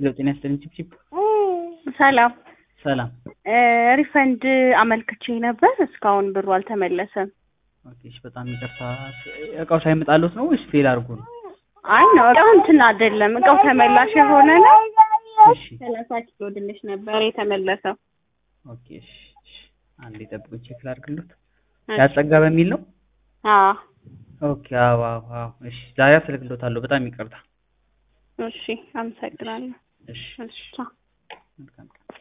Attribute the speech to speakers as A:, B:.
A: ሄሎ ጤና ይስጥልኝ ቺፕቺፕ
B: ሰላም
A: ሰላም
B: ሪፈንድ አመልክቼ ነበር። እስካሁን ብሩ አልተመለሰም።
A: ኦኬ እሺ በጣም ይቅርታ እቃው ሳይመጣልዎት ነው ወይስ ፌል አድርጎ ነው
B: አይ ነው እቃው እንትን አይደለም፣ እቃው ተመላሽ የሆነ ነው።
A: እሺ
B: ሰላሳ ኪሎ ድንች ነበር የተመለሰው።
A: ኦኬ እሺ እሺ አንዴ ጠብቁኝ ቼክ ላድርግልዎት ያጸጋ በሚል ነው
B: አዎ
A: ኦኬ አዎ አዎ አዎ እሺ ዛሬ አስልክልዎታለሁ በጣም ይቅርታ
B: እሺ፣ አመሰግናለሁ።
A: እሺ
B: እሺ ቻው።
A: መልካም ቀን